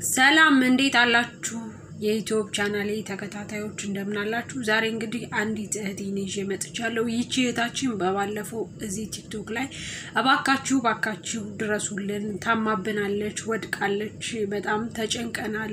ሰላም እንዴት አላችሁ? የዩቲዩብ ቻናሌ ተከታታዮች እንደምን አላችሁ? ዛሬ እንግዲህ አንዲት እህቴን ይዤ መጥቻለሁ። ይቺ እህታችን በባለፈው እዚህ ቲክቶክ ላይ እባካችሁ እባካችሁ ድረሱልን፣ ታማብናለች፣ ወድቃለች፣ በጣም ተጨንቀናል፣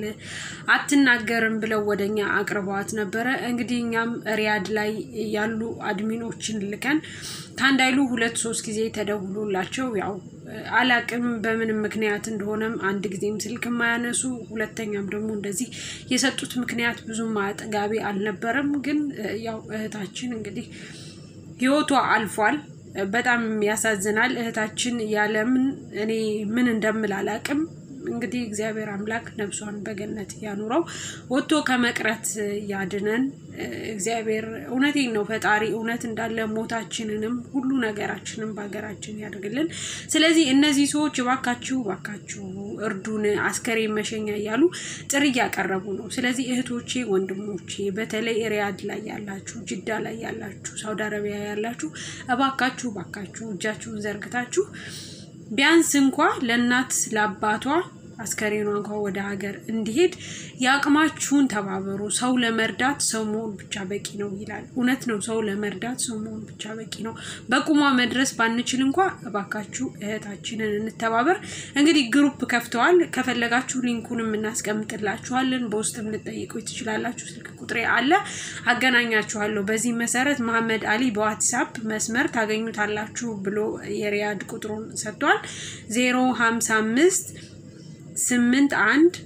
አትናገርም ብለው ወደኛ አቅርበዋት ነበረ። እንግዲህ እኛም ሪያድ ላይ ያሉ አድሚኖችን ልከን ከአንድ አይሉ ሁለት ሶስት ጊዜ ተደውሎላቸው ያው አላቅም በምንም ምክንያት እንደሆነም አንድ ጊዜም ስልክ የማያነሱ ሁለተኛም ደግሞ እንደዚህ የሰጡት ምክንያት ብዙም አጥጋቢ አልነበረም። ግን ያው እህታችን እንግዲህ ህይወቷ አልፏል። በጣም ያሳዝናል። እህታችን ያለምን እኔ ምን እንደምል አላቅም። እንግዲህ እግዚአብሔር አምላክ ነፍሷን በገነት ያኑረው፣ ወጥቶ ከመቅረት ያድነን። እግዚአብሔር እውነቴን ነው ፈጣሪ እውነት እንዳለ ሞታችንንም ሁሉ ነገራችንም በሀገራችን ያደርግልን። ስለዚህ እነዚህ ሰዎች እባካችሁ እባካችሁ እርዱን፣ አስከሬን መሸኛ እያሉ ጥሪ እያቀረቡ ነው። ስለዚህ እህቶቼ፣ ወንድሞቼ በተለይ ሪያድ ላይ ያላችሁ፣ ጅዳ ላይ ያላችሁ፣ ሳውዲ አረቢያ ያላችሁ እባካችሁ እባካችሁ እጃችሁን ዘርግታችሁ ቢያንስ እንኳ ለእናት ለአባቷ አስከሬኗ እንኳ ወደ ሀገር እንዲሄድ የአቅማችሁን ተባበሩ። ሰው ለመርዳት ሰው መሆን ብቻ በቂ ነው ይላል። እውነት ነው። ሰው ለመርዳት ሰው መሆን ብቻ በቂ ነው። በቁሟ መድረስ ባንችል እንኳ እባካችሁ እህታችንን እንተባበር። እንግዲህ ግሩፕ ከፍተዋል። ከፈለጋችሁ ሊንኩንም እናስቀምጥላችኋለን። በውስጥም ልጠይቁ ትችላላችሁ። ስልክ ቁጥሬ አለ፣ አገናኛችኋለሁ። በዚህ መሰረት መሐመድ አሊ በዋትሳፕ መስመር ታገኙታላችሁ ብሎ የሪያድ ቁጥሩን ሰጥቷል። ዜሮ ሀምሳ አምስት ስምንት አንድ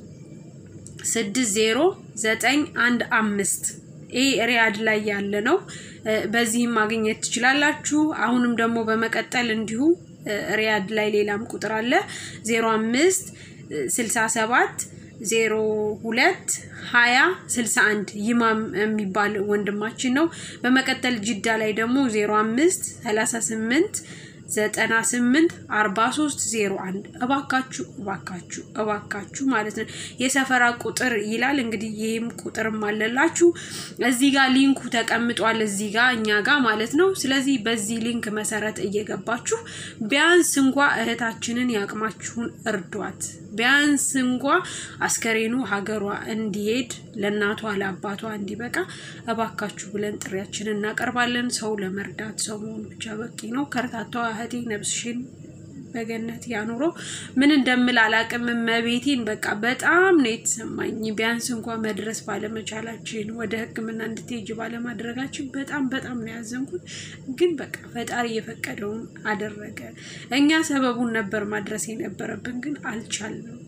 ስድስት ዜሮ ዘጠኝ አንድ አምስት ይህ ሪያድ ላይ ያለ ነው። በዚህም ማግኘት ትችላላችሁ። አሁንም ደግሞ በመቀጠል እንዲሁ ሪያድ ላይ ሌላም ቁጥር አለ ዜሮ አምስት ስልሳ ሰባት ዜሮ ሁለት ሀያ ስልሳ አንድ ይማም የሚባል ወንድማችን ነው። በመቀጠል ጅዳ ላይ ደግሞ ዜሮ አምስት ሰላሳ ስምንት ዘጠና ስምንት አርባ ሶስት ዜሮ አንድ እባካችሁ እባካችሁ እባካችሁ ማለት ነው። የሰፈራ ቁጥር ይላል እንግዲህ ይህም ቁጥርም አለላችሁ እዚህ ጋር ሊንኩ ተቀምጧል እዚህ ጋር እኛ ጋር ማለት ነው። ስለዚህ በዚህ ሊንክ መሰረት እየገባችሁ ቢያንስ እንኳ እህታችንን ያቅማችሁን እርዷት። ቢያንስ እንኳ አስከሬኑ ሀገሯ እንዲሄድ ለእናቷ ለአባቷ እንዲበቃ እባካችሁ ብለን ጥሪያችንን እናቀርባለን። ሰው ለመርዳት ሰው መሆን ብቻ በቂ ነው። ከርታቷ እህቴ ነፍስሽን በገነት ያኑረው። ምን እንደምል አላቅም። መቤቴን በቃ በጣም ነው የተሰማኝ። ቢያንስ እንኳ መድረስ ባለመቻላችን ወደ ሕክምና እንድትሄጅ ባለማድረጋችን በጣም በጣም ነው ያዘንኩት። ግን በቃ ፈጣሪ የፈቀደውን አደረገ። እኛ ሰበቡን ነበር ማድረስ የነበረብን ግን አልቻልንም።